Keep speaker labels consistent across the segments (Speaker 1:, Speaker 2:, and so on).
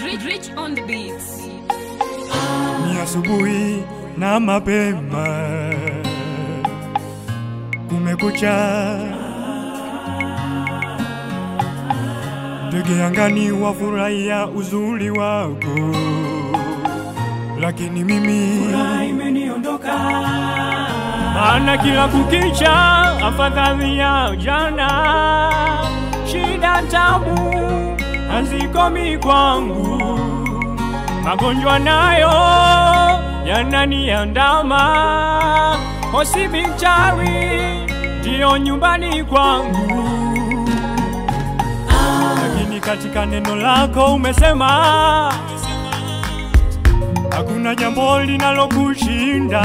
Speaker 1: Rich, rich on the beats.
Speaker 2: ni asubuhi na mapema, kumekucha, ndege angani wafurahia uzuri wako, lakini mimi
Speaker 3: imeniondoka
Speaker 2: maana kila kukicha afadhali ya jana, shida tabu hazikomi kwangu, magonjwa nayo yananiandama, hospitali ndiyo nyumbani kwangu, lakini katika neno lako umesema hakuna jambo linalokushinda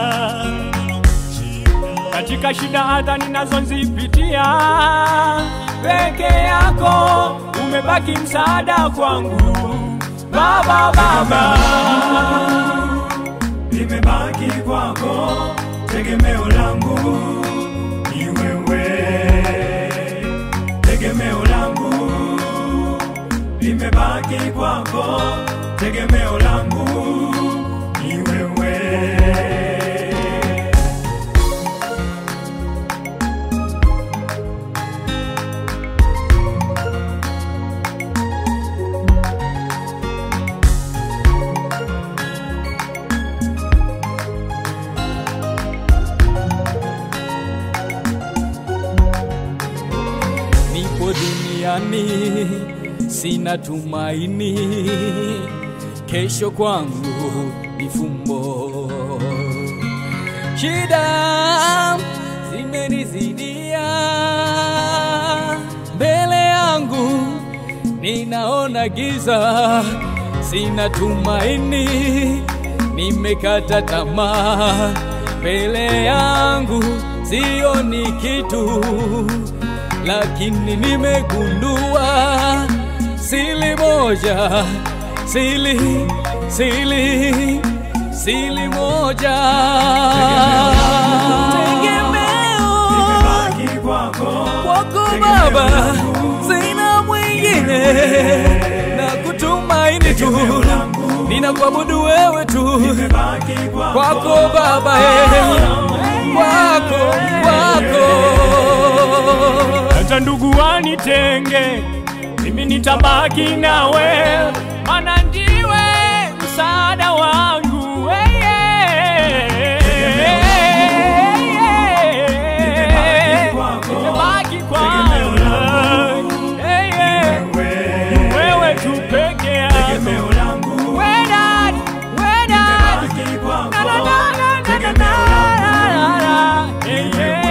Speaker 2: katika shida hata ninazozipitia, peke yako umebaki msaada kwangu Baba, Baba.
Speaker 3: limebaki kwako, tegemeo langu ni wewe, tegemeo langu limebaki kwako, tegemeo langu ni wewe.
Speaker 4: nipo duniani sina tumaini, kesho kwangu ni fumbo. Shida zimenizidia mbele yangu, ninaona giza, sina tumaini, nimekata tamaa, mbele yangu sioni kitu lakini nimegundua sili moja, sili sili sili moja, tegemeo
Speaker 3: Limebaki kwako,
Speaker 4: kwako
Speaker 3: tegemeo
Speaker 4: Baba,
Speaker 3: langu.
Speaker 4: sina mwingine na kutumaini tu,
Speaker 3: Tegemeo langu.
Speaker 4: ninakuabudu wewe tu
Speaker 3: limebaki kwako,
Speaker 4: kwako Baba, eh, kwako kwako
Speaker 2: hata ndugu wanitenge, mimi nitabaki nawe, maana ndiwe msaada wangu. Hey, yeah.
Speaker 3: Nimebaki kwako.
Speaker 2: Nimebaki
Speaker 3: Tegemeo
Speaker 2: kwako.
Speaker 3: langu.
Speaker 2: Hey, yeah.
Speaker 3: wewe,
Speaker 2: Ni wewe tu peke yako.
Speaker 3: tegemeo langu
Speaker 2: Wewe dad, wewe dad.
Speaker 3: limebaki kwako,
Speaker 2: Na, na, na, na, na, na,
Speaker 3: tegemeo langu
Speaker 2: na, na. Hey, yeah.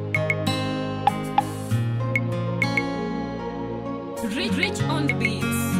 Speaker 1: Rich, rich on the beats.